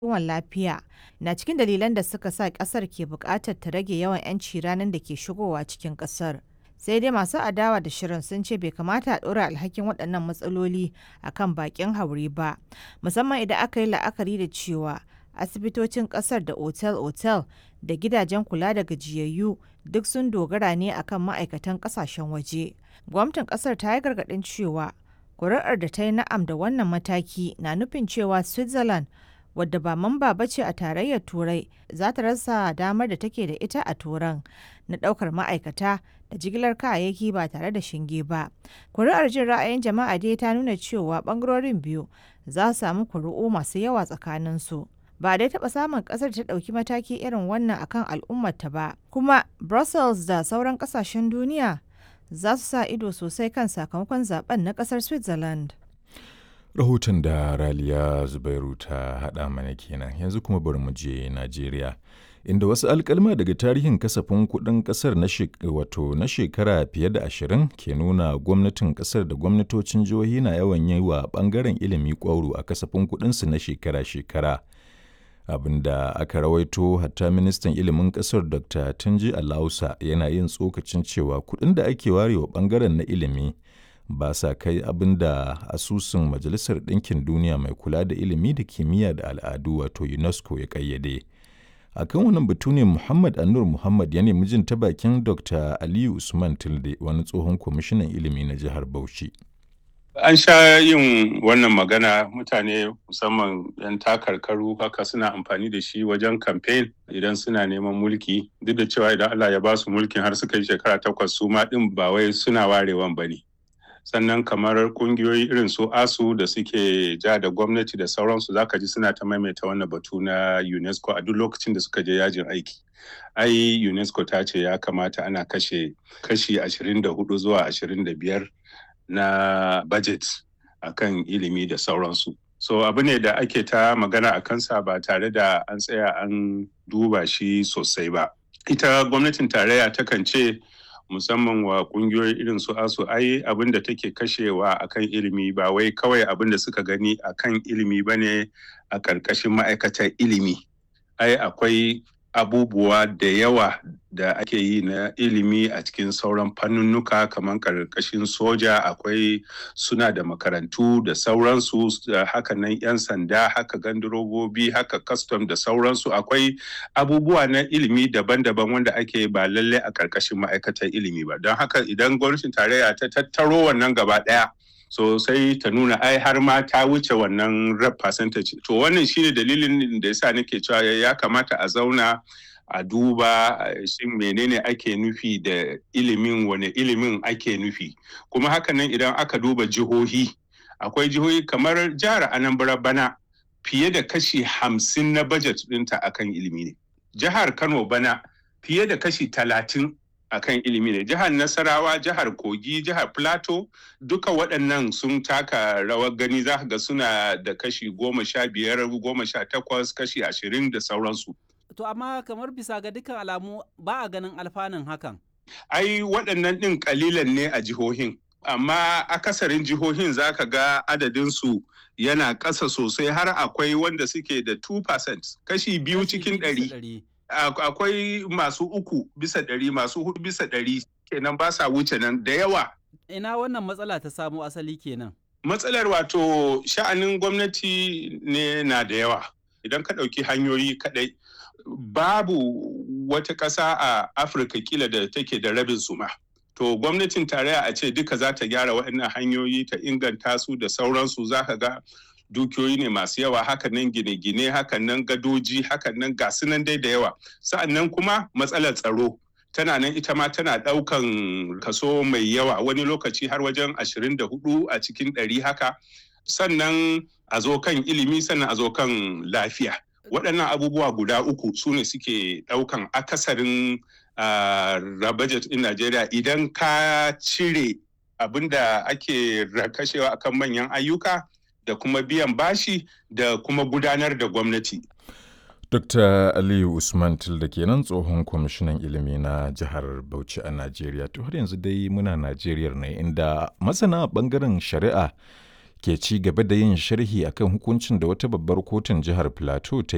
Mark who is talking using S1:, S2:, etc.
S1: kiwon lafiya na cikin dalilan da suka sa ƙasar ke buƙatar ta rage yawan 'yanci ranar da ke shigowa cikin ƙasar. Sai dai masu adawa da shirin sun ce bai kamata a ɗora alhakin waɗannan matsaloli a kan baƙin haure ba, musamman idan aka yi la'akari da cewa asibitocin ƙasar da otel-otel da gidajen kula da gajiyayyu duk sun dogara ne akan ma'aikatan ƙasashen waje. Gwamnatin ƙasar ta yi gargaɗin cewa kuri'ar da ta yi na'am da wannan mataki na nufin cewa Switzerland wadda ba mamba ba ce a tarayyar turai za ta rasa damar da take da ita a turan na daukar ma'aikata da jigilar kayayyaki ba tare da shinge ba kuri'ar jin ra'ayin jama'a dai ta nuna cewa bangarorin biyu za su samu kuri'u masu yawa tsakaninsu ba dai taɓa samun ƙasar ta ɗauki mataki irin wannan akan al'ummarta ba kuma brussels da sauran ƙasashen duniya za su sa ido sosai kan sakamakon zaben na ƙasar switzerland
S2: rahoton da raliya zubairu ta haɗa mana kenan yanzu kuma bari mu je najeriya inda wasu alkalma daga tarihin kasafin kuɗin ƙasar na wato na shekara fiye da ashirin ke nuna gwamnatin ƙasar da gwamnatocin jihohi na yawan yi wa ɓangaren ilimi ƙwauro a kasafin kuɗinsu na shekara-shekara abin da aka rawaito hatta ministan ilimin ƙasar dr tunji alausa yana yin tsokacin cewa kuɗin da ake warewa ɓangaren na ilimi ba sa kai abin da asusun majalisar ɗinkin duniya mai kula da ilimi da kimiyya da al'adu wato unesco ya ƙayyade a kan wannan batu ne muhammad anur muhammad ya nemi jin ta bakin dr aliyu usman tilde wani tsohon kwamishinan ilimi na jihar bauchi
S3: an sha yin wannan magana mutane musamman 'yan takarkaru haka suna amfani da shi wajen kamfen idan suna neman mulki duk da cewa idan allah ya ba su mulkin har suka yi shekara takwas su ma ɗin ba wai suna warewan ba ne sannan kamar kungiyoyi irin su asu da suke ja da gwamnati da sauransu zaka ji suna ta maimaita wannan batu na unesco a duk lokacin da suka je yajin aiki ai unesco ta ce ya kamata ana kashe kashi 24 zuwa 25 na budget akan ilimi da sauransu so abu ne da ake ta magana a kansa ba tare da an tsaya an duba shi sosai ba ita gwamnatin tarayya takan ce musamman wa kungiyoyi irin su asu ai abin da take kashewa akan ilimi ba wai kawai abin da suka gani akan ilimi ba ne a ƙarƙashin ma'aikatar ilimi ai akwai abubuwa da yawa da ake yi na ilimi a cikin sauran fannunnuka kamar ƙarƙashin soja akwai suna da makarantu da sauransu haka nan 'yan sanda haka gandurobobi haka custom da sauransu akwai abubuwa na ilimi daban-daban wanda ake ba lalle a ƙarƙashin ma'aikatar ilimi ba don haka idan gwamnatin tarayya ta tattaro wannan gaba ɗaya so sai ta nuna ai har ma ta wuce wannan rep percentage to wannan shine dalilin da yasa nake cewa ya kamata a zauna a duba shin menene ake nufi da ilimin wane ilimin ake nufi kuma hakanan idan aka duba jihohi akwai jihohi kamar jihar anambra bana fiye da kashi hamsin na budget ɗinta akan ilimi ne jihar kano bana fiye da kashi talatin akan ilimi ne jihar nasarawa jihar kogi jihar plateau duka waɗannan sun taka rawar gani za ga suna da kashi goma sha biyar goma sha takwas kashi ashirin da sauransu
S4: to amma kamar bisa ga dukkan alamu ba a ganin alfanun hakan
S3: ai waɗannan ɗin ƙalilan ne a jihohin amma akasarin jihohin za ka ga adadinsu yana ƙasa sosai har akwai wanda suke da 2% kashi biyu cikin ɗari. akwai masu uku bisa ɗari masu hudu bisa ɗari kenan ba sa wuce nan da yawa.
S4: Ina wannan matsala ta samo asali kenan.
S3: Matsalar wato sha'anin gwamnati ne na da yawa. Idan ka ɗauki hanyoyi kaɗai babu wata ƙasa a Afirka kila da take da rabin suma. To gwamnatin tarayya a ce duka za ta gyara waɗannan hanyoyi ta inganta su da sauransu za ka ga dukiyoyi ne masu yawa hakanan gine-gine hakanan gadoji hakanan gasu nan dai da yawa sa'annan kuma matsalar tsaro tana nan ita ma tana ɗaukan kaso mai yawa wani lokaci har wajen 24 a cikin ɗari haka sannan a zo kan ilimi sannan a zo kan lafiya waɗannan abubuwa guda uku su ne suke ɗaukan akasarin uh, budget ɗin Najeriya idan ka cire abin da ake kashewa akan manyan ayyuka da kuma biyan bashi da kuma gudanar da gwamnati.
S2: Dr. Aliyu Usman Tilda kenan tsohon kwamishinan ilimi na jihar Bauchi a Najeriya. To har yanzu dai muna Najeriya ne inda masana bangaren shari'a ke ci gaba da yin sharhi akan hukuncin da wata babbar kotun jihar Plateau ta